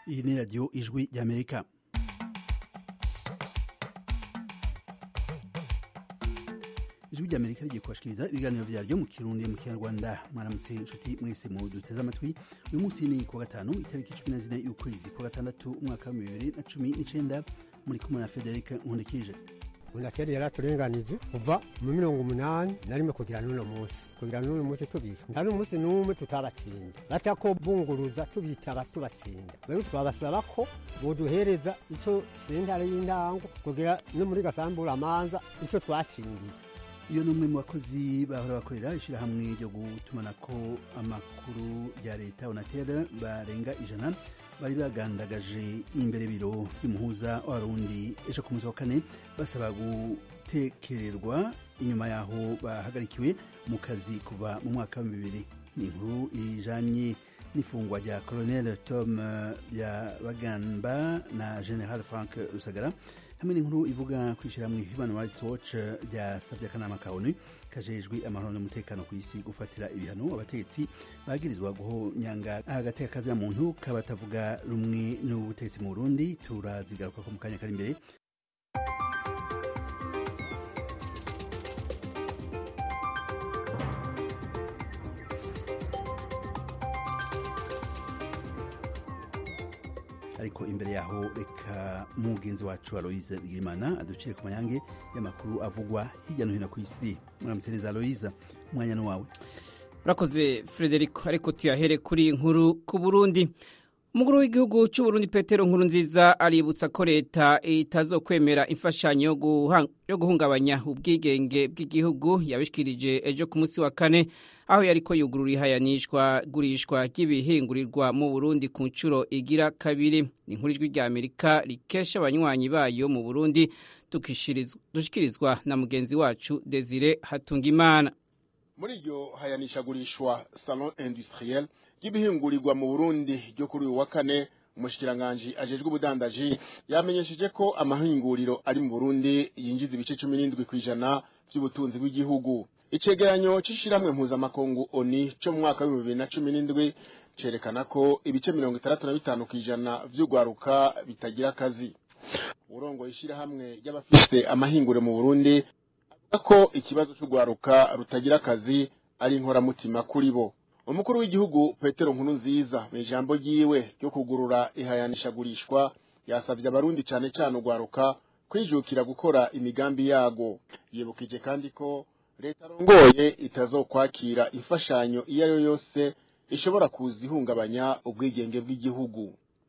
iyi ni radiyo ijwi ry'amerika ijwi ry'amerika rigiye kubashikiriza ibiganiro vyaryo mu kirundi mu kinyarwanda mwaramutse inshuti mwese mu duteze amatwi uyu munsi ni kuwa gatanu itariki cumi na zine y'ukwezi kwa gatandatu umwaka wa bibiri na cumi n'icenda muri kumwe na federike nkundikije unakeri yaraturenganije kuva mu mirongo umunani na rimwe kugira n'uno munsi kugira n'uno munsi tubica nta n'umunsi n'umwe tutabatsinda batako bunguruza tubitaba tubatsinda rero twabasaba ko boduhereza ico sentare y'indango kugira no muri gasambura amanza ico twatsindiye iyo ni umwe mu bakozi bahora bakorera ishyirahamwe ryo gutumanako amakuru rya leta onatere barenga ijana bari bagandagaje imbere biro y'umuhuza w'abarundi ejo ku munsi wa kane basaba gutekererwa inyuma yaho bahagarikiwe mu kazi kuva mu mwaka wa bibiri ni inkuru ijanye n'ifungwa rya colonel tom byabagamba na general frank rusagara hamwe n'inkuru ivuga kwishyirahamwe human rights watch ryasabye akanama ka onu kajejwe amahoro n'umutekano ku isi gufatira ibihano abategetsi bagirizwa guhonyanga agateka kazina muntu kabatavuga rumwe n'ubutegetsi mu burundi turazigaruka ko mu kanya kari imbere ariko imbere yaho reka mugenzi wacu aloise bwirimana aducire ku mayange y'amakuru avugwa hirya no hino ku isi muramutse neza aloise umwanya ni wawe urakoze frederico ariko tuyahere kuri nkuru ku burundi umukuru w'igihugu cy'uburundi petero nkuru nziza aributsa ko leta itazokwemera imfashanyo yo guhungabanya ubwigenge bw'igihugu yabishikirije ejo ku munsi wa kane aho yariko yugurura ihayanishwa gurishwa ry'ibihingurirwa mu burundi ku nshuro igira kabiri ni inkuru ijwi rya amerika rikesha abanywanyi bayo mu burundi dushikirizwa na mugenzi wacu desire hatungimana muri iryo hayanishagurishwa salon industriel ry'ibihingurirwa mu Burundi ryo kuri uyu wa kane umushikiranganji ajejwe ubudandaji yamenyesheje ko amahinguriro ari mu Burundi yinjiza ibice cumi n'indwi kw'ijana by'ubutunzi bw'igihugu icegeranyo c'ishiramwe mpuzamakungu oni co mu mwaka w'ibihumbi bibiri na cumi n'indwi cerekana ko ibice mirongo itandatu na bitanu kw'ijana vy'urwaruka bitagira akazi urongoye ishirahamwe ry'abafise amahinguriro mu Burundi avuga ko ikibazo c'urwaruka rutagira akazi ari inkoramutima kuri bo umukuru w'igihugu petero nkuru nziza mu ijambo ryiwe ryo kugurura ihayanishagurishwa yasabye abarundi cyane cyane urwaruka kwijukira gukora imigambi yago yibukije kandi ko leta arongoye itazokwakira imfashanyo iyo ari yo yose ishobora kuza ihungabanya ubwigenge bw'igihugu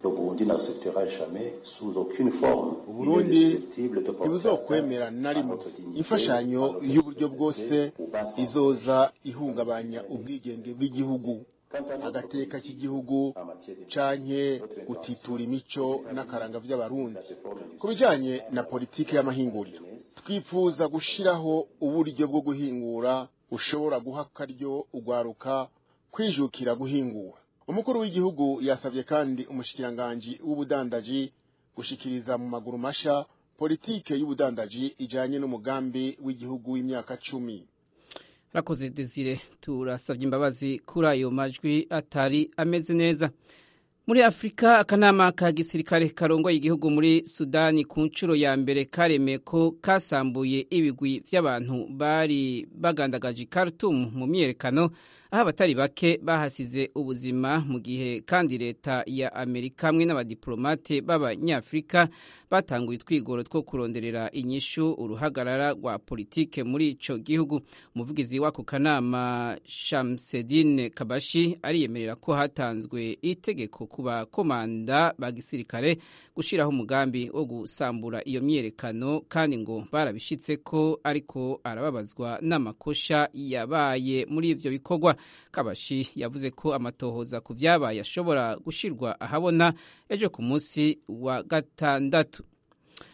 uburundi ntibuzokwemera na rimwe imfashanyo y'uburyo bwose izoza ihungabanya ubwigenge bw'igihugu agateka k'igihugu canke gutitura imico n'akaranga vy'abarundi ku bijanye na politike y'amahinguriro twifuza gushiraho uburyo bwo guhingura ushobora guha akaryo ugwaruka kwijukira guhingura umukuru w'igihugu yasabye kandi umushikiranganji w'ubudandaji gushikiriza mu maguru masha politike y'ubudandaji ijanye n'umugambi w'igihugu w'imyaka cumi rakoze desire turasabye imbabazi kuri ayo majwi atari ameze neza muri afurika akanama ka gisirikare karongoye igihugu muri sudani ku nshuro ya mbere karemeye ko kasambuye ibigwi vy'abantu bari bagandagaje Khartoum mu myiyerekano aho abatari bake bahasize ubuzima mu gihe kandi leta ya amerika hamwe n'abadiplomate b'abanyafurika batanguye utwigoro two kuronderera inyishu uruhagarara rwa politike muri ico gihugu umuvugizi w'ako kanama shamsedine kabashi ariyemerera ko hatanzwe itegeko ku bakomanda ba gisirikare gushiraho umugambi wo gusambura iyo myiyerekano kandi ngo barabishitse ko ariko arababazwa n'amakosha yabaye muri ivyo bikorwa kabashi yavuze ko amatohoza ku vyabaye ashobora gushirwa ahabona ejo ku munsi wa gatandatu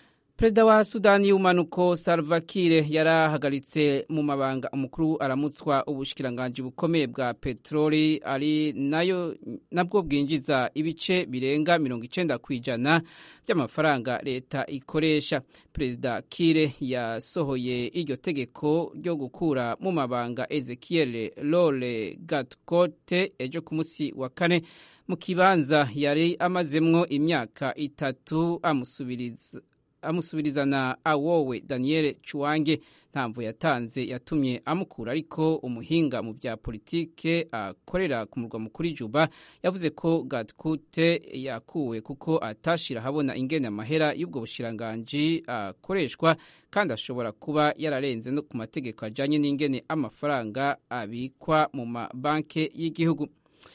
perezida wa sudani y'ubumanuko salva kiir yarahagaritse mu mabanga umukuru aramutswa ubushikiranganji bukomeye bwa peteroli ari nayo nabwo bwinjiza ibice birenga mirongo icenda ku ijana by'amafaranga leta ikoresha perezida kiir yasohoye iryo tegeko ryo gukura mu mabanga ezekiel lole gatkote ejo ku munsi wa kane mu kibanza yari amazemwo imyaka itatu amusubiriza amusubirizana awowe daniel cuwange ntamvu yatanze yatumye amukura ariko umuhinga mu bya politike akorera ku murwa mukuru juba yavuze ko gatkute yakuwe kuko atashira habona ingene amahera y'ubwo bushiranganji akoreshwa kandi ashobora kuba yararenze no ku mategeko ajanye n'ingene amafaranga abikwa mu mabanki y'igihugu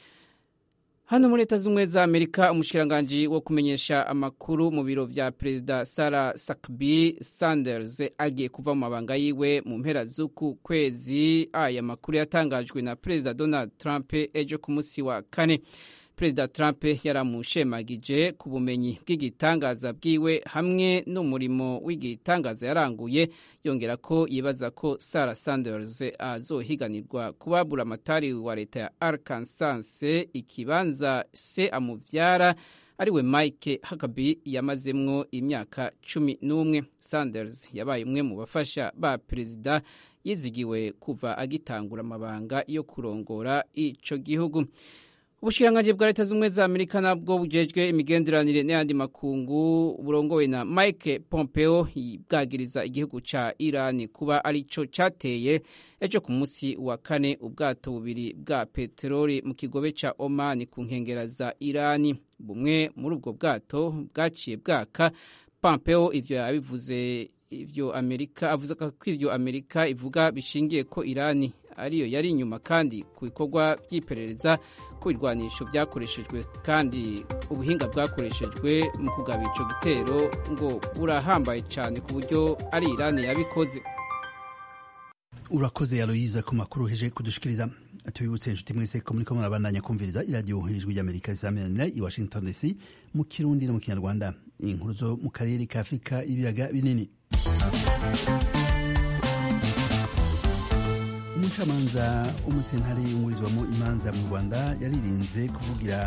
hano muri leta z'ubumwe za amerika umushikiranganji wo kumenyesha amakuru mu biro vya perezida sarah sakbi sanders agiye kuva mu mabanga yiwe mu mpera z'uku kwezi aya makuru yatangajwe na perezida donald trump ejo ku munsi wa kane perezida trump yaramushemagije ku bumenyi bw'igitangaza bwiwe hamwe n'umurimo w'igitangaza yaranguye yongera ko yibaza ko sarah sanders azohiganirwa kubabura amatari wa leta ya arkansas ikibanza se amuvyara ariwe mike hakabi yamazemwo imyaka cumi n'umwe sanders yabaye umwe mu bafasha ba perezida yizigiwe kuva agitangura amabanga yo kurongora ico gihugu ubushikiranganji bwa leta z'ubumwe za amerika nabwo bujejwe imigenderanire n'ayandi makungu burongowe na mike pompeo bwagiriza igihugu ca irani kuba arico cateye ejo ku munsi wa kane ubwato bubiri bwa peteroli mu kigobe ca omani ku nkengera za irani bumwe muri ubwo bwato bwaciye bwaka pompeo ivyo yabivuze ivyo amerika avuze ko ivyo amerika ivuga bishingiye ko irani ariyo yari inyuma kandi ku bikorwa by'iperereza ku birwanisho byakoreshejwe kandi ubuhinga bwakoreshejwe mu kugaba ico gitero ngo burahambaye cyane ku buryo ari irani yabikoze urakoze aloyiza ku makuru heje kudushikiriza tubibutse inshuti mwese ko muriko murabandanya kumviriza iradiyo ijwi ry'amerika risaminanira i washington dc mu kirundi no mu kinyarwanda inkuru zo mu karere ka afurika ibiyaga binini umucamanza w'umusentare umurizwamo imanza mu rwanda yaririnze kuvugira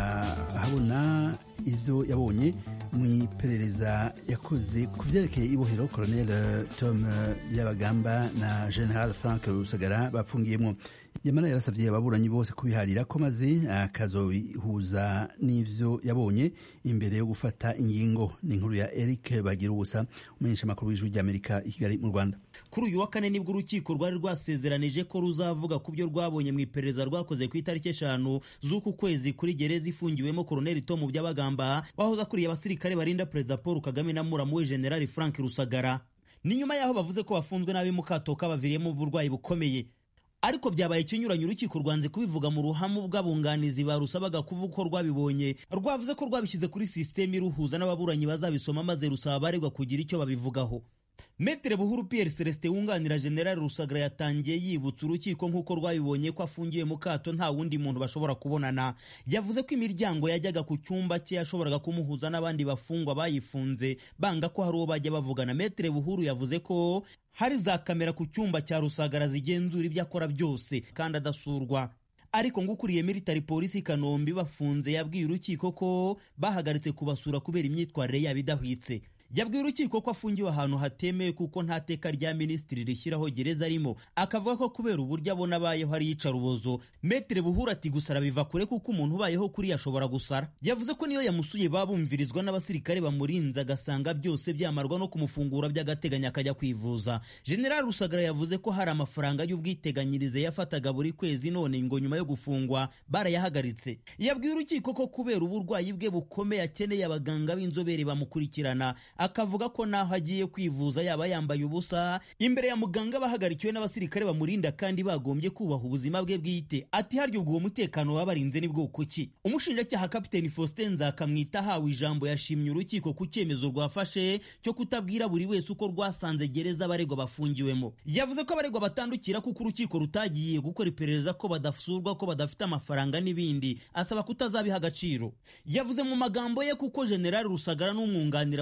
ahabona ivyo yabonye mu iperereza yakoze ku vyerekeye ibohero colonel tom yabagamba na general frank rusagara bapfungiyemwo yamara yarasavye ababuranyi bose kubiharira ko maze akazobihuza n'ivyo yabonye imbere yo gufata ingingo ni inkuru ya eric bagira ubusa umenyesha amakuru w'ijwi ry'amerika i kigali mu rwanda kuri uyu wa kane nibwo urukiko rwari rwasezeranije ko ruzavuga ku byo rwabonye mu iperereza rwakoze ku itariki eshanu z'uku kwezi kuri gereza ifungiwemo koroneli tomu by'abagamba wahoze akuriye abasirikare barinda perezida paul kagame na muramu we generali frank rusagara ni nyuma y'aho bavuze ko bafunzwe nabi mu kato kabaviriyemo uburwayi bukomeye ariko byabaye ikinyuranye urukiko rwanze kubivuga mu ruhamu bw'abunganizi barusabaga kuvuga uko rwabibonye rwavuze ko rwabishyize kuri sisiteme iruhuza n'ababuranyi bazabisoma maze rusaba abaregwa kugira icyo babivugaho Metere Buhuru Pierre Celestin wunganira General Rusagara yatangiye yibutsa urukiko nk'uko rwabibonye ko afungiye mu kato nta wundi muntu bashobora kubonana yavuze ko imiryango yajyaga ku cyumba cye yashoboraga kumuhuza n'abandi bafungwa bayifunze banga ko hari uwo bajya bavugana Metere Buhuru yavuze ko hari za kamera ku cyumba cya Rusagara zigenzura ibyo akora byose kandi adasurwa ariko ngo ukuriye military polisi i kanombe bafunze yabwiye urukiko ko bahagaritse kubasura kubera imyitwarire yabo idahwitse yabwiye urukiko ko afungiwe ahantu hatemewe kuko nta teka rya minisitiri rishyiraho gereza arimo akavuga ko kubera uburyo abona abayeho ari iyicarubozo metere buhura ati gusara biva kure kuko umuntu ubayeho kuri ashobora gusara yavuze ko niyo yamusuye babumvirizwa n'abasirikare bamurinze agasanga byose byamarwa no kumufungura by'agateganyo akajya kwivuza general rusagara yavuze ko hari amafaranga y'ubwiteganyirize yafataga buri kwezi none ngo nyuma yo gufungwa barayahagaritse yabwiye urukiko ko kubera uburwayi bwe bukomeye akeneye abaganga b'inzobere bamukurikirana akavuga ko naho agiye kwivuza yaba yambaye ubusa imbere ya muganga bahagarikiwe n'abasirikare bamurinda kandi bagombye kubaha ubuzima bwe bwite ati harya ubwo uwo mutekano wabarinze ni bwoko ki umushinjacyaha kapiteni faustin nzakamwita ahawe ijambo yashimye urukiko ku cyemezo rwafashe cyo kutabwira buri wese uko rwasanze gereza abaregwa bafungiwemo yavuze ko abaregwa batandukira kuko urukiko rutagiye gukora iperereza ko badasurwa ko badafite amafaranga n'ibindi asaba kutazabiha agaciro yavuze mu magambo ye kuko generali rusagara n'umwunganira basobanura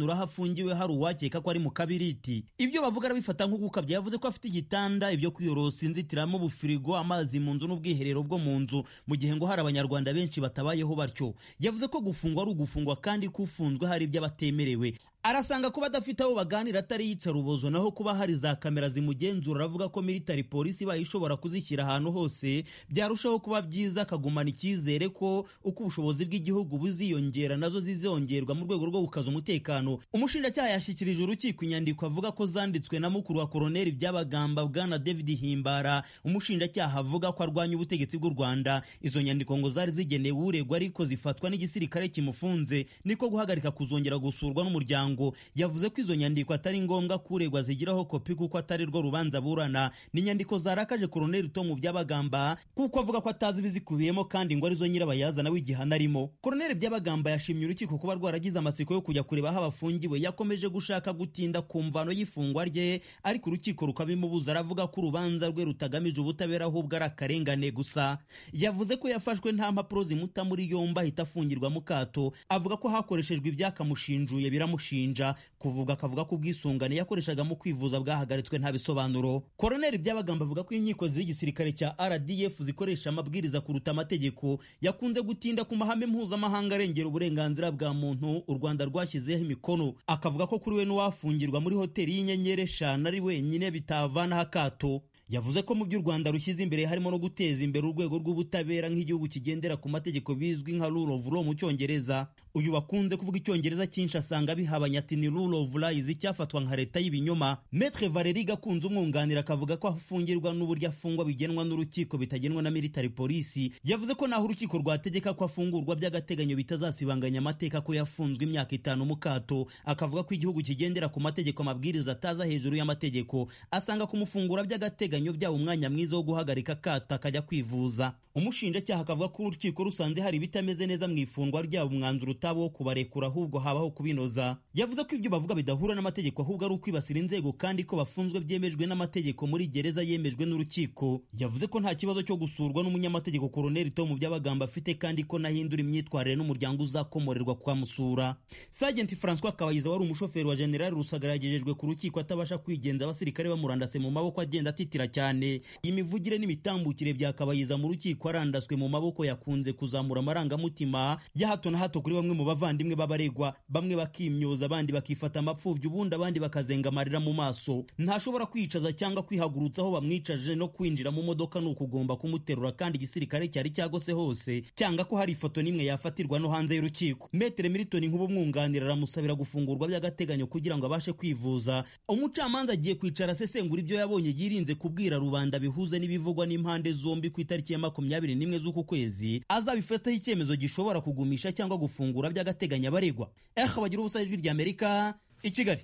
asobanura aho afungiwe hari uwakeka ko ari mu kabiriti ibyo bavuga arabifata nko gukabya yavuze ko afite igitanda ibyo kwiyorosa inzitiramo ubufirigo amazi mu nzu n'ubwiherero bwo mu nzu mu gihe ngo hari abanyarwanda benshi batabayeho batyo yavuze ko gufungwa ari ugufungwa kandi ko ufunzwe hari ibyo abatemerewe arasanga kuba adafite abo baganira atari yicarubozo naho kuba hari za kamera zimugenzura aravuga ko military polisi ibaye ishobora kuzishyira ahantu hose byarushaho kuba byiza akagumana icyizere ko uko ubushobozi bw'igihugu buziyongera nazo zizongerwa mu rwego rwo gukaza umutekano umushinjacyaha yashyikirije urukiko inyandiko avuga ko zanditswe na mukuru wa koroneli byabagamba bwana david himbara umushinjacyaha avuga ko arwanya ubutegetsi bw'u rwanda izo nyandiko ngo zari zigenewe uregwa ariko zifatwa n'igisirikare kimufunze niko guhagarika kuzongera gusurwa n'umuryango yavuze ko izo nyandiko atari ngombwa ko uregwa zigiraho kopi kuko atari rwo rubanza burana ni inyandiko zarakaje koroneli tomu byabagamba kuko avuga ko atazi ibizikubiyemo kandi ngo arizo nyirabayazana w'igihano arimo koroneli byabagamba yashimye urukiko kuba rwaragize amatsiko yo kujya kureba aho abafungiwe yakomeje gushaka gutinda ku mvano y'ifungwa rye ariko urukiko rukabimubuza aravuga ko urubanza rwe rutagamije ubutabera ahubwo ari akarengane gusa yavuze ko yafashwe nta mpapuro zimuta muri yombi ahita afungirwa mu kato avuga ko hakoreshejwe ibyakamushinjuye biramushinja kuvuga akavuga ko ubwisungane yakoreshaga mu kwivuza bwahagaritswe nta bisobanuro koroneli byabagamba avuga ko inkiko z'igisirikare cya rdf zikoresha amabwiriza kuruta amategeko yakunze gutinda ku mahame mpuzamahanga arengera uburenganzira bwa muntu u rwanda rwashyizeho imikono akavuga ko kuri we n'uwafungirwa muri hoteli y'inyenyeri eshanu ari wenyine bitavanaho akato yavuze ko mu byo u rwanda rushyize imbere harimo no guteza imbere urwego rw'ubutabera nk'igihugu kigendera ku mategeko bizwi nka rule of law mu cyongereza uyu wakunze kuvuga icyongereza cyinshi asanga bihabanye ati ni rule of lies icyafatwa nka leta y'ibinyoma metre valeri gakunze umwunganira akavuga ko afungirwa n'uburyo afungwa bigenwa n'urukiko bitagenwa na military polisi yavuze ko naho urukiko rwategeka ko afungurwa by'agateganyo bitazasibanganya amateka ko yafunzwe imyaka itanu mu kato akavuga ko igihugu kigendera ku mategeko amabwiriza ataza hejuru y'amategeko asanga kumufungura by'agateganyo byaba umwanya mwiza wo guhagarika akato akajya kwivuza umushinjacyaha akavuga ko urukiko rusanze hari ibitameze neza mu ifungwa ryabo umwanzuro utaba wo kubarekura ahubwo habaho kubinoza yavuze ko ibyo bavuga bidahura n'amategeko ahubwo ari ukwibasira inzego kandi ko bafunzwe byemejwe n'amategeko muri gereza yemejwe n'urukiko yavuze ko nta kibazo cyo gusurwa n'umunyamategeko koroneli tomu by'abagamba afite kandi ko nahindura imyitwarire n'umuryango uzakomorerwa kuhamusura sajenti francois kabayiza wari umushoferi wa generali rusagara yagejejwe ku rukiko atabasha kwigenza abasirikare bamurandase mu maboko agenda atitira cyane iyi mivugire n'imitambukire bya kabayiza mu rukiko arandaswe mu maboko yakunze kuzamura amarangamutima ya hato na hato kuri bamwe mu bavandimwe b'abaregwa bamwe bakimyoza abandi bakifata amapfubyi ubundi abandi bakazenga amarira mu maso ntashobora kwicaza cyangwa kwihagurutsa aho bamwicaje no kwinjira mu modoka ni ukugomba kumuterura kandi igisirikare cyari cyagose hose cyanga ko hari ifoto n'imwe yafatirwa no hanze y'urukiko metere militoni nk'ubumwunganira aramusabira gufungurwa by'agateganyo kugira ngo abashe kwivuza umucamanza agiye kwicara asesengura ibyo yabonye yirinze kubwira rubanda bihuze n'ibivugwa n'impande zombi ku itariki ya makumyabiri n'imwe z'uku kwezi azabifataho icyemezo gishobora kugumisha cyangwa gufungura by'agateganyo abaregwa ehe bagira ubusa ijwi ry'amerika i kigali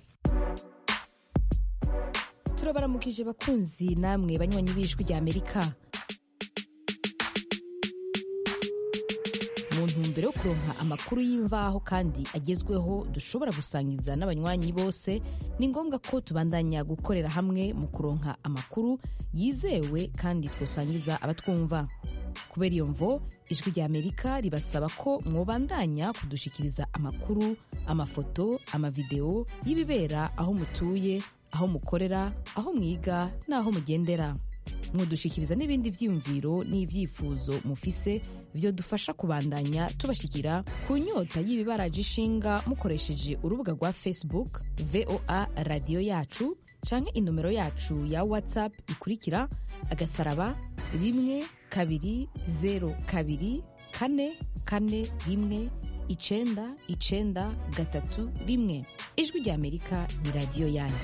turabaramukije bakunzi namwe banywanyi b'ijwi ry'amerika mu ntumbero yo kuronka amakuru y'imvaho kandi agezweho dushobora gusangiza n'abanywanyi bose ni ngombwa ko tubandanya gukorera hamwe mu kuronka amakuru yizewe kandi twosangiza abatwumva kubera iyo mvo ijwi ry'amerika ribasaba ko mwobandanya kudushikiriza amakuru amafoto amavideo y'ibibera aho mutuye aho mukorera aho mwiga n'aho mugendera mwodushikiriza n'ibindi vyiyumviro n'ivyifuzo mufise vyo dufasha kubandanya tubashikira ku nyota y'ibibaraje ishinga mukoresheje urubuga rwa facebook voa radiyo yacu canke inomero yacu ya whatsapp ikurikira agasaraba rimwe kabiri zero kabiri kane kane rimwe icenda icenda gatatu rimwe ijwi rya amerika ni radiyo yanyu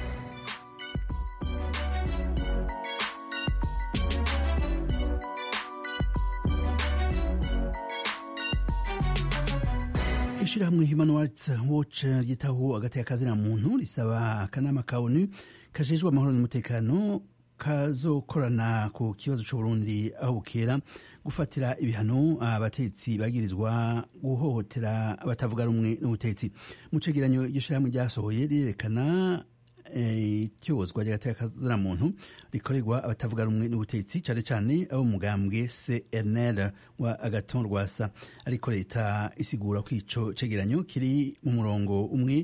ishyirahamwe human rights watch ryitaho hagati y'akazina muntu risaba akanama ka onu kajejwe amahoro n'umutekano kazokorana ku kibazo c'uburundi aho bukera gufatira ibihano abatetsi bagirizwa guhohotera abatavuga rumwe n'ubutetsi mu cegeranyo iryo shirahamwe ryasohoye rirerekana icyozwa ry'agaterekazina muntu rikorerwa abatavuga rumwe n'ubutetsi cyane cyane abo mugambwe cnl wa agaton rwasa ariko leta isigura ko ico cegeranyo kiri mu murongo umwe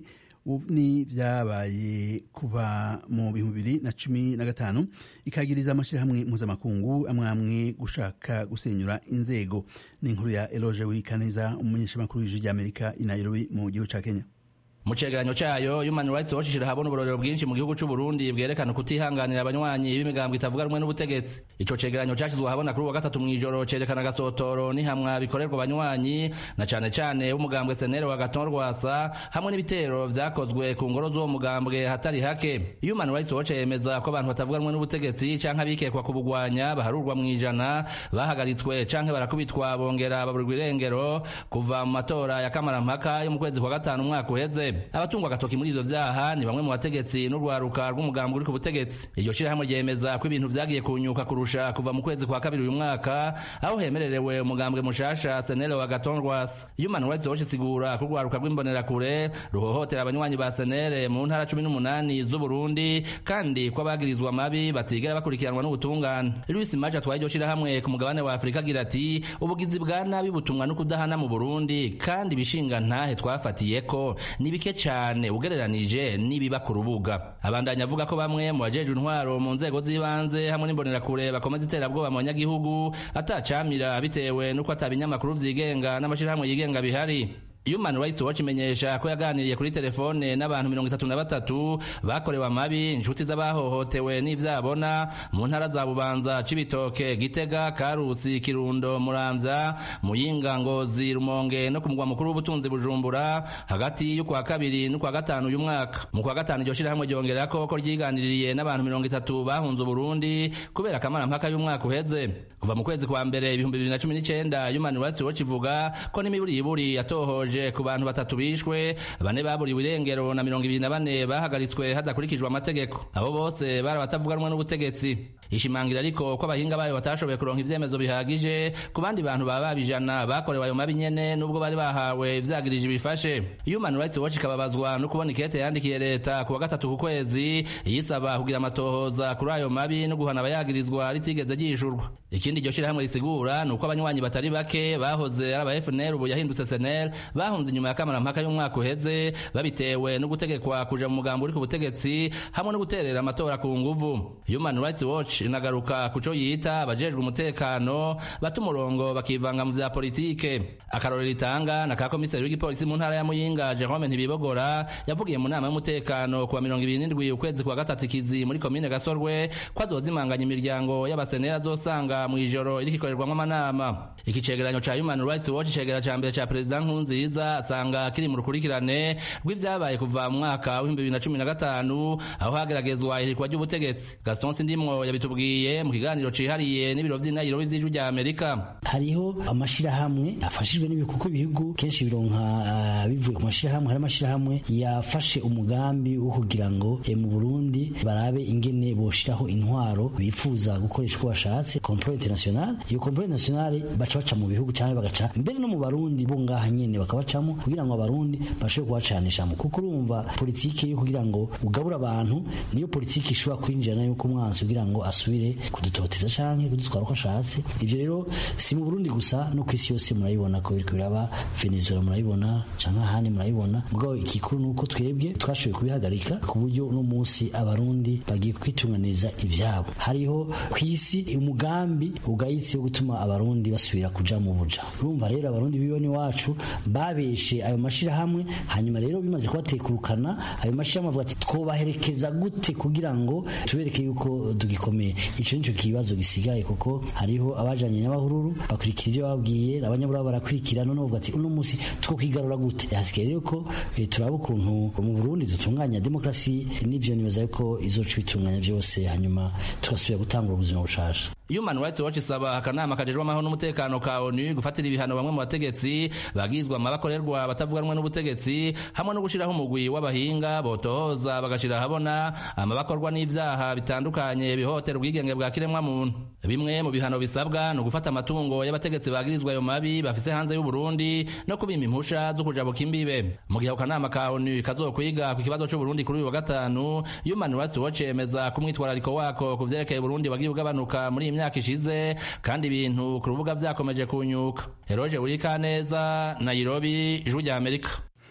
ni vyabaye kuva mu bihumbi bibiri na cumi na gatanu ikagiriza amashirahamwe mpuzamakungu amwe amwe gushaka gusenyura inzego ni inkuru ya eloge wikaneza umumenyeshamakuru w'ijwi ry'amerika i nairobi mu gihugu ca kenya mu cegeranyo cayo human rights watch ishira habona uburorero bwinshi mu gihugu c'u Burundi bwerekana kutihanganira abanywanyi b'imigambwe itavuga rumwe n'ubutegetsi ico cegeranyo cashizwe habona kuri uwa gatatu mw'ijoro cerekana agasotoro n'ihamwa bikorerwa abanywanyi na cane cane b'umugambwe senere wa gaton rwasa hamwe n'ibitero vyakozwe ku ngoro z'uwo mugambwe hatari hake human rights watch yemeza ko abantu batavuga rumwe n'ubutegetsi canke abikekwa kubugwanya baharurwa mw'ijana bahagaritswe canke barakubitwa bongera baburirwa irengero kuva mu matora ya kamarampaka yo mu kwezi kwa gatanu umwaka uheze abatungwa agatoki muri ivyo vyaha ni bamwe mu bategetsi n'urwaruka rw'umugambi uri ku butegetsi iryo shirahamwe ryemeza ko ibintu vyagiye kunyuka kurusha kuva mu kwezi kwa kabiri uyu mwaka aho hemererewe umugambwe mushasha senere wa gaton rwasa human rights watch isigura ko urwaruka rw'imbonerakure ruhohotera abanywanyi ba senere mu ntara cumi n'umunani z'uburundi kandi ko abagirizwa mabi batigera bakurikiranwa n'ubutungane louis maje atwaye iryo shirahamwe ku mugabane wa afurika agira ati ubugizi bwa nabi butumwa no kudahana mu burundi kandi ibishinga ntahe twafatiyeko ni bike cyane ugereranije n'ibiba ku rubuga abandanya avuga ko bamwe mu bajejwe intwaro mu nzego z'ibanze hamwe n'imbonerakure bakomeza iterabwoba mu banyagihugu atacamira bitewe n'uko atabinyamakuru vyigenga n'amashirahamwe yigenga bihari Human Rights Watch imenyesha ko yaganiriye kuri telefone n'abantu mirongo itatu na batatu bakorewe amabi inshuti z'abahohotewe n'ivyabona mu ntara za Bubanza Cibitoke Gitega Karusi Kirundo Muramvya Muyinga Ngozi Rumonge no ku mugwa mukuru w'ubutunzi Bujumbura hagati y'ukwa kabiri n'ukwa gatanu uyu mwaka mu kwa gatanu iryo shirahamwe ryongera ko ko ryiganiririye n'abantu mirongo itatu bahunze Burundi kubera akamara mpaka y'umwaka uheze kuva mu kwezi kwa mbere ibihumbi bibiri na cumi n'icenda Human Rights Watch ivuga ko n'imiburiburi yatohoje ku bantu batatu bishwe bane baburiwe irengero na mirongo ibiri na bane bahagaritswe hadakurikijwe amategeko abo bose bari abatavuganwa n'ubutegetsi ishimangira ariko ko abahinga bayo batashoboye kuronka ivyemezo bihagije ku bandi bantu baba babijana bakorewe ayo mabi nyene nubwo bari bahawe ivyagirije bifashe human rights watch ikababazwa no kubona ikete yandikiye leta ku wa gatatu ku kwezi yisaba kugira amatohoza kuri ayo mabi no guhana abayagirizwa ritigeze ryishurwa ikindi iryo shirahamwe risigura ni uko abanywanyi batari bake bahoze ari aba FNL ubu yahindutse SNL bahunze inyuma ya kamarampaka y'umwaka uheze babitewe no gutegekwa kuja mu mugambo uri ku butegetsi hamwe no guterera amatora ku nguvu human rights watch inagaruka kuco yita abajejwe umutekano bata umurongo bakivanga mu vya politike akarorero itanga na ka komiseri w'igipolisi mu ntara ya muyinga jerome ntibibogora yavugiye mu nama y'umutekano kuwa mirongo ibiri n'indwi ukwezi kwa gatatu ikizi muri komine gasorwe ko azozimanganya imiryango y'abasenera azosanga mu ijoro iriko ikorerwamwo amanama iki cegeranyo ca human rights watch cegera ca mbere ca perezida nkurunziza asanga kiri mu rukurikirane rw'ivyabaye kuva mu mwaka w'ibihumbi bibiri na cumi na gatanu aho hageragezwa ihirikwa ry'ubutegetsi gaston sindimwo yabitubwiye mu kiganiro cihariye n'ibiro vy'inayiro vy'ijwi rya amerika hariho amashirahamwe afashijwe n'ibikuko ibihugu kenshi bironka uh, bivuye ku mashirahamwe hari amashirahamwe yafashe umugambi wo kugira ngo e, mu Burundi barabe ingene boshiraho intwaro bifuza gukoresha uko bashatse complot international iyo complot international baca baca mu bihugu cyangwa bagaca mbere no mu barundi bo ngaha nyene bakabacamo kugira ngo abarundi bashobore kubacanishamo kuko urumva politiki yo kugira ngo ugabura abantu niyo politiki ishobora kwinjirana yuko umwansi kugira ngo asubire kudutoteza canke kudutwara uko ashatse ivyo rero si mu Burundi gusa no kw'isi yose murayibona ko biriko biraba Venezuela murayibona canke ahandi murayibona mugabo ikikuru nuko twebwe twashoboye kubihagarika ku buryo uno munsi abarundi bagiye kwitunganiza ivyabo hariho kw'isi umugambi ugayitse wo gutuma abarundi basubira kuja mu buja urumva rero abarundi bibone wacu babeshe ayo mashirahamwe hanyuma rero bimaze kubatekurukana ayo mashirahamwe avuga ati twobaherekeza gute kugira ngo tubereke yuko tugikomeye ico nico kibazo gisigaye kuko hariho abajanye n'abahururu bakurikira ivyo babwiye abanyabura barakurikira none bavuga ati uno musi two kwigarura gute hasigaye rero ko e, turaba ukuntu mu Burundi dutunganya demokrasi n'ivyo nibaza yuko izoca bitunganya vyose hanyuma tugasubira gutangura ubuzima bushasha Human Rights Watch isaba akanama kajejwe amahoro n'umutekano ka ONU gufatira ibihano bamwe mu bategetsi bagizwa amabakorerwa batavuganwa n'ubutegetsi hamwe no gushiraho umugwi w'abahinga botohoza bagashira habona amabakorwa n'ivyaha bitandukanye bihotera ubwigenge bwa kiremwa muntu bimwe mu bihano bisabwa ni ugufata amatungo y'abategetsi bagirizwa ayo mabi bafise hanze y'u Burundi no kubima impusha zo kujabuka imbibe mu gihe akanama ka ONU kazokwiga ku kibazo c'u Burundi kuri uyu wa gatanu Human Rights Watch yemeza ko umwitwarariko wako ku vyerekeye Burundi wagiye ugabanuka muri iyi myaka ishize kandi ibintu ku rubuga vyakomeje kunyuka Eroje Urikaneza Nairobi Ijwi rya Amerika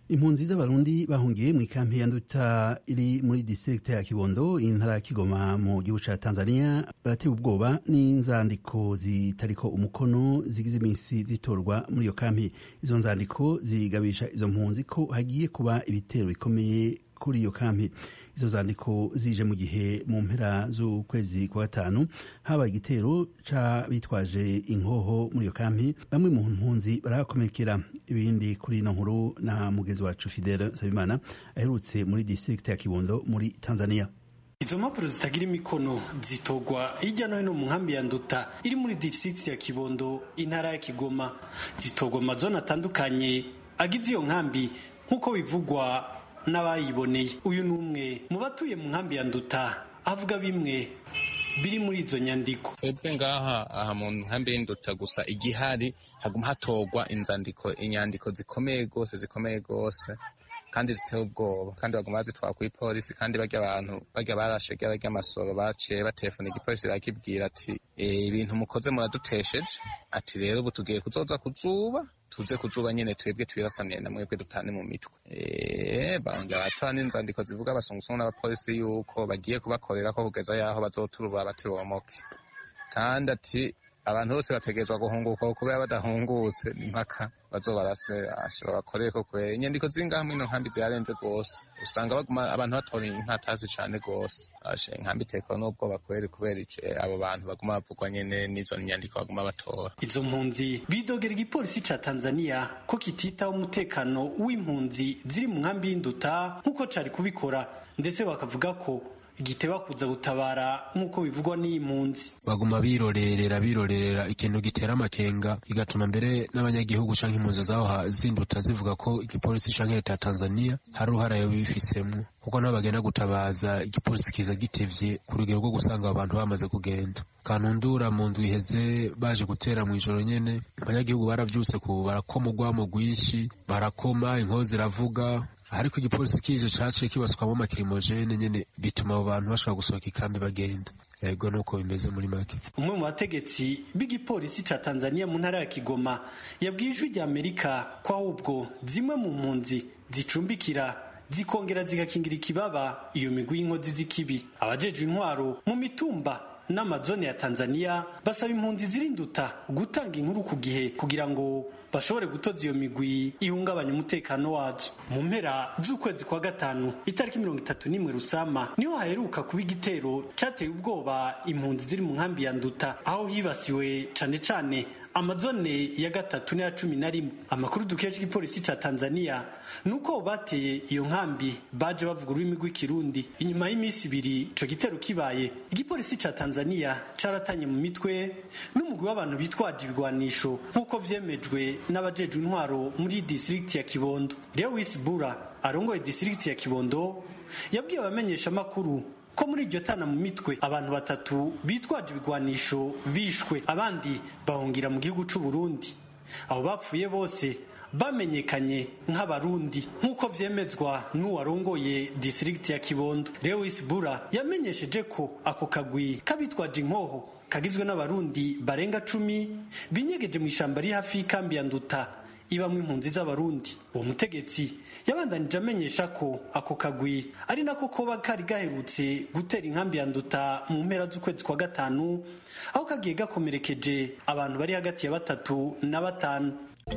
impunzi z'abarundi bahungiye mu ikampi ya nduta iri muri district ya kibondo intara ya kigoma mu gihugu ca tanzania baratewe ubwoba n'inzandiko zitariko umukono zigize iminsi zitorwa muri iyo kampi izo nzandiko zigabisha izo mpunzi ko hagiye kuba ibitero bikomeye kuri iyo kampi izo zandiko zije mu gihe mu mpera z'ukwezi kwa gatanu habaye igitero c'abitwaje inkoho muri iyo kampi bamwe mu mpunzi barahakomerekera ibindi kuri ino nkuru na mugezi wacu fidele nsabimana aherutse muri district ya kibondo muri tanzania izo mpapuro zitagira imikono zitogwa hirya no hino mu nkambi ya nduta iri muri district ya kibondo intara ya kigoma zitogwa amazone atandukanye agize iyo nkambi nk'uko bivugwa n'abayiboneye uyu ni umwe mu batuye mu nkambi ya nduta avuga bimwe biri muri izo nyandiko twebwe ngaha aha mu nkambi y'induta gusa igihari haguma hatorwa inzandiko inyandiko zikomeye rwose zikomeye rwose kandi ziteye ubwoba kandi baguma bazitwara kuri polisi kandi barya abantu barya barashe barya amasoro baciye batelefona igipolisi barakibwira ati ibintu mukoze muradutesheje ati rero ubu tugiye kuzoza kuzuba tuze kuzuba nyene twebwe twirasaniye na mwebwe dutane mu mitwe bongera baratora n'inzandiko zivuga abasungusungu n'abapolisi yuko bagiye kubakorera ko kugeza yaho bazoturubura batibomoke kandi ati abantu bose bategerezwa guhunguka kubera badahungutse ni mpaka bazobarase ashobora bakoreye ko kubera inyandiko zingaha mwino nkambi zirarenze rwose usanga baguma abantu batora inkatazi cane rwose ashe inkambi itekwa n'ubwoba kubera kubera abo bantu baguma bavugwa nyene n'izo nyandiko baguma batora izo mpunzi bidogera igipolisi ca tanzania ko kititaho umutekano w'impunzi ziri mu nkambi y'induta nk'uko cari kubikora ndetse bakavuga ko giteba kuza gutabara nk'uko bivugwa n'iyi mpunzi baguma birorerera birorerera ikintu gitera amakenga kigatuma mbere n'abanyagihugu canke impunzi zaho zinduta zivuga ko igipolisi canke leta ya tanzania hari uruhara yobifisemwo kuko nabo bagenda gutabaza igipolisi kiza gitevye ku rugero rwo gusanga abo bantu bamaze kugenda kantundura mu ndwi iheze baje gutera mu ijoro nyene abanyagihugu baravyuse ku barakoma urwamo rwinshi barakoma inkozi ziravuga ariko igipolisi kije caciye kibaswamo amakirimojene nyene bituma abo bantu bashobora gusohoka ikambi bagenda yego nuko bimeze muri make umwe mu bategetsi b'igipolisi ca tanzania mu ntara ya kigoma yabwiye ijwi rya amerika ko ahubwo zimwe mu mpunzi zicumbikira zikongera zigakingira ikibaba iyo migwi y'inkozi z'ikibi abajejwe intwaro mu mitumba n'amazone ya tanzania basaba impunzi zirinduta gutanga inkuru ku gihe kugira ngo bashobore gutoza iyo migwi ihungabanya umutekano wazo mu mpera z'ukwezi kwa gatanu itariki mirongo itatu n'imwe rusama niho haheruka kuba igitero cyateye ubwoba impunzi ziri mu nkambi ya nduta aho hibasiwe cane cane amazone ya gatatu n'aya cumi na rimwe amakuru dukesha igipolisi ca tanzania ni uko bateye iyo nkambi baje bavuga ururimi rw'ikirundi inyuma y'iminsi ibiri ico gitero kibaye igipolisi ca tanzania caratanye mu mitwe n'umugwi w'abantu bitwaje ibigwanisho nk'uko vyemejwe n'abajejwe intwaro muri distrikti ya kibondo lewis bura arongoye distrikti ya kibondo yabwiye abamenyesha amakuru ko muri iryo tana mu mitwe abantu batatu bitwaje ibigwanisho bishwe abandi bahungira mu gihugu c'u Burundi abo bapfuye bose bamenyekanye nk'abarundi nk'uko vyemezwa n'uwarongoye distrikti ya kibondo lewis bura yamenyesheje ko ako kagwi k'abitwaje inkoho kagizwe n'abarundi barenga cumi binyegeje mu ishamba riri hafi y'ikambi ya nduta ibamwe impunzi z'abarundi uwo mutegetsi yabandanije amenyesha ko ako kagwi ari nako koba kari gaherutse gutera inkambi ya nduta mu mpera z'ukwezi kwa gatanu aho kagiye gakomerekeje abantu bari hagati ya batatu na batanu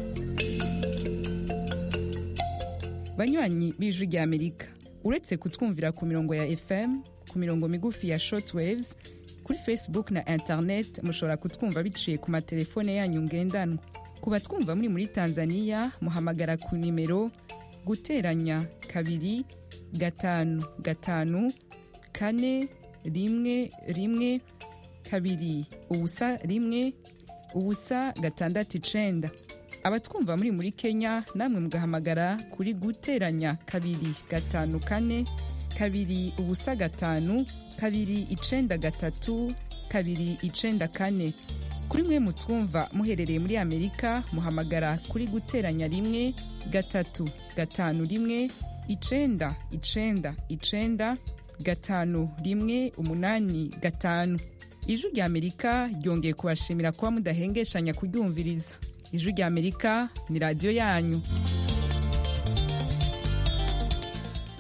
banywanyi b'ijwi rya amerika uretse kutwumvira ku mirongo ya fm ku mirongo migufi ya shortwaves kuri facebook na internet mushobora kutwumva biciye ku matelefone yanyu ngendanwa ku batwumva muri muri tanzania muhamagara ku nimero guteranya kabiri gatanu gatanu kane rimwe rimwe kabiri ubusa rimwe ubusa gatandatu icenda abatwumva muri muri kenya namwe mugahamagara kuri guteranya kabiri gatanu kane kabiri ubusa gatanu kabiri icenda gatatu kabiri icenda kane kuri mwe mutwumva muherereye muri amerika muhamagara kuri guteranya rimwe gatatu gatanu rimwe icenda icenda icenda gatanu rimwe umunani gatanu ijwi rya amerika ryongeye kubashimira kuba mudahengeshanya kuryumviriza ijwi rya amerika ni radiyo yanyu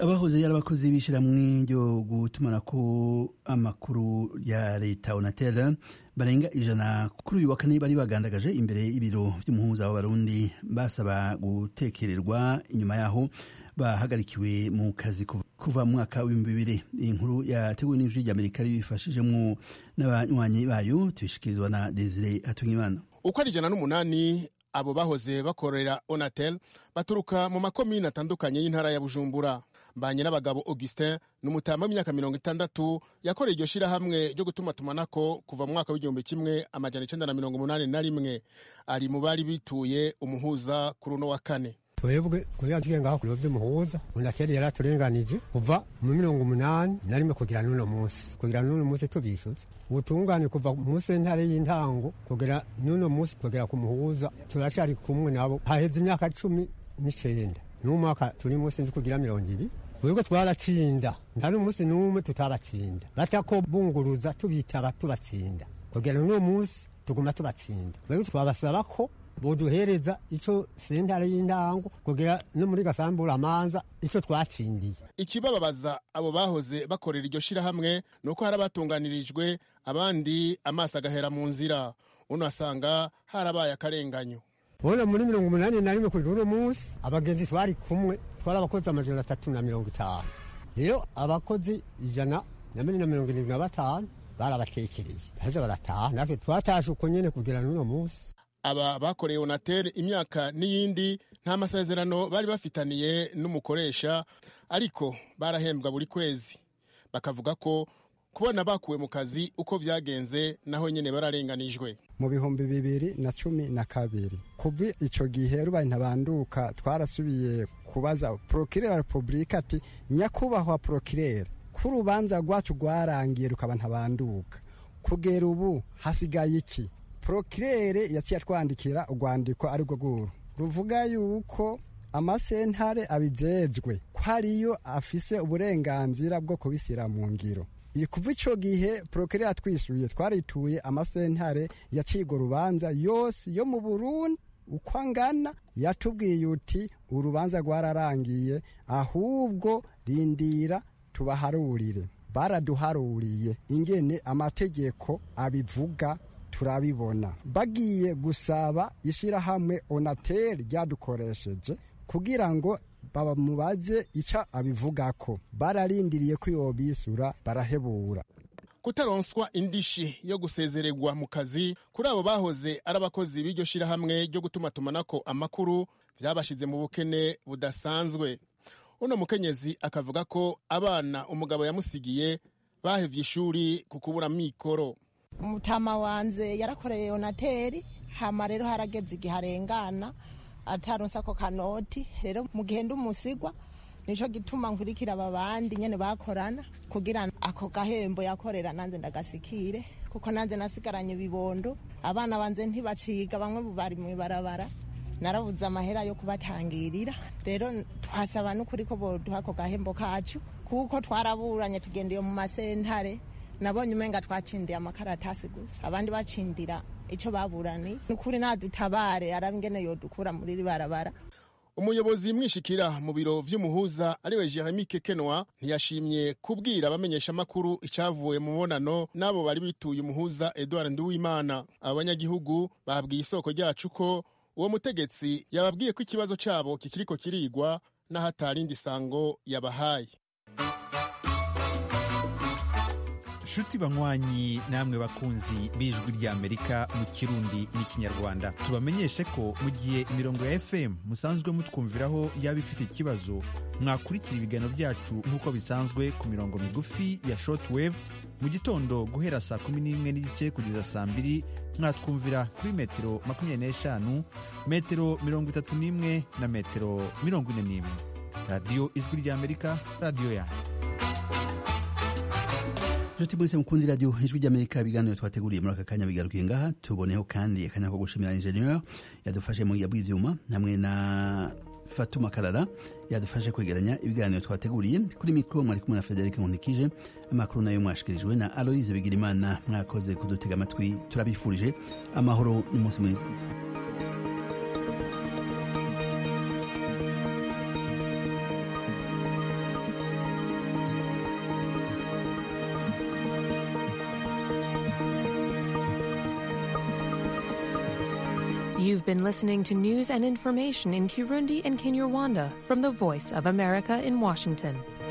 abahoze yari abakozi b'ishyirahamwe ryo gutumanako amakuru ya leta onatel barenga ijana kuri uyu wa kane bari bagandagaje imbere y'ibiro by'umuhuza w'abarundi basaba gutekererwa inyuma yaho bahagarikiwe mu kazi kuva mu mwaka w'ibihumbi bibiri iyi nkuru yateguwe n'ijwi ry'amerika ribifashijemo n'abanywanyi bayo tubishikirizwa na desire hatungimana uko ari ijana n'umunani abo bahoze bakorera onatel baturuka mu makomini atandukanye y'intara ya bujumbura mbanye n'abagabo augustin ni umutama w'imyaka mirongo itandatu yakoreye iryo shyirahamwe ryo gutuma tumanako kuva mu mwaka w'igihumbi kimwe amajana icenda na mirongo umunani na rimwe ari mu bari bituye umuhuza kuri uno wa kane twebwe kugira tuge ngaho ku biro by'umuhuza unateri yari aturenganije kuva mu mirongo umunani na rimwe kugira n'uno munsi kugira n'uno munsi tubishyuza ubutungane kuva mu sentare y'intango kugera n'uno munsi kugera ku muhuza turacari kumwe nabo haheze imyaka cumi n'icenda n'umwaka turi munsi nzi kugira mirongo ibiri twebwe twaratsinda nta n'umunsi n'umwe tutabatsinda batako bunguruza tubitaba tubatsinda kugera n'uno munsi tuguma tubatsinda twebwe twabasaba ko boduhereza ico sentare y'intango kugira no muri gasambura amanza ico twatsindiye ikibababaza abo bahoze bakorera iryo shirahamwe ni uko hari abatunganirijwe abandi amaso agahera mu nzira uno asanga harabaye akarenganyo bona muri mirongo umunani na rimwe kuri uno munsi abagenzi twari kumwe twari abakozi amajana atatu na mirongo itanu rero abakozi ijana na mbere na mirongo irindwi na batanu barabatekereye baheze barataha natwe twatashe uko nyene kugira n'uno munsi aba bakoreye onatel imyaka n'iyindi nta masezerano bari bafitaniye n'umukoresha ariko barahembwa buri kwezi bakavuga ko kubona bakuwe mu kazi uko vyagenze naho nyene bararenganijwe mu bihumbi bibiri na cumi na kabiri kuva ico gihe rubaye ntabanduka twarasubiye kubaza prokirera wa repubulika ati nyakubahwa prokirera ko urubanza rwacu rwarangiye rukaba ntabanduka kugera ubu hasigaye iki prokirere yaciye atwandikira urwandiko ari rwo rwuru ruvuga yuko amasentare abijejwe ko ariyo afise uburenganzira bwo kubishyira mu ngiro kuva icyo gihe porokere yatwishyuye twarituye amasentare yacigo urubanza yose yo mu burundi uko angana yatubwiye uti urubanza rwararangiye ahubwo rindira tubaharurire baraduharuriye ingene amategeko abivuga turabibona bagiye gusaba ishyirahamwe onateri ryadukoresheje kugira ngo bamubaze icyo abivugako bararindiriye ko yobisura barahebura kutaronswa indishi yo gusezererwa mu kazi kuri abo bahoze ari abakozi b'iryo shirahamwe ryo gutuma tumanako amakuru byabashize mu bukene budasanzwe uno mukenyezi akavuga ko abana umugabo yamusigiye bahevye ishuri ku kubura mikoro umutama wanze yarakoreye onateri hama rero harageze igihe arengana ataronse ako kanoti rero mu gihe ndi umusigwa nico gituma nkurikira aba bandi nyene bakorana kugira ako gahembo yakorera nanze ndagasikire kuko nanze nasigaranye ibibondo abana banze ntibaciga bamwe bari mw'ibarabara narabuze amahera yo kubatangirira rero twasaba n'ukuri ko boduha ako gahembo kacu kuko twaraburanye tugendeye mu masentare nabonye umenga twacindiye amakaratasi gusa abandi bacindira icyo baburani nukuri nadutabare arabingene yodukura muri ribarabara umuyobozi mwishikira mu biro vy'umuhuza ariwe Jeremy Kekenwa ntiyashimye kubwira abamenyesha makuru icavuye mu mubonano n'abo bari bituye umuhuza Edouard Nduwimana abanyagihugu babwiye isoko ryacu ko uwo mutegetsi yababwiye ko ikibazo cabo kikiriko kirigwa n'ahatarindi sango yabahaye nshuti banywanyi namwe bakunzi b'ijwi ry'amerika mu kirundi n'ikinyarwanda tubamenyeshe ko mu gihe imirongo ya fm musanzwe mutwumviraho yaba ifite ikibazo mwakurikira ibiganiro byacu nk'uko bisanzwe ku mirongo migufi ya shortwave mu gitondo guhera saa kumi n'imwe n'igice kugeza saa mbiri mwatwumvira kuri metero makumyabiri n'eshanu metero mirongo itatu n'imwe na metero mirongo ine n'imwe radiyo ijwi ry'amerika radiyo yanyu nshuti mwese mukundi radiyo ijwi ry'amerika ibiganiro twateguriye muri aka kanya bigarukiye ngaha tuboneho kandi akanya ko gushimira ingenieur yadufashe mu bw'ibyuma hamwe na fatuma karara yadufashe kwegeranya ibiganiro twateguriye kuri mikoro mwari kumwe na frederic nkunikije amakuru nayo mwashikirijwe na aloise bigirimana mwakoze kudutega amatwi turabifurije amahoro n'umunsi mwiza You've been listening to news and information in Kirundi and Kinyarwanda from the Voice of America in Washington.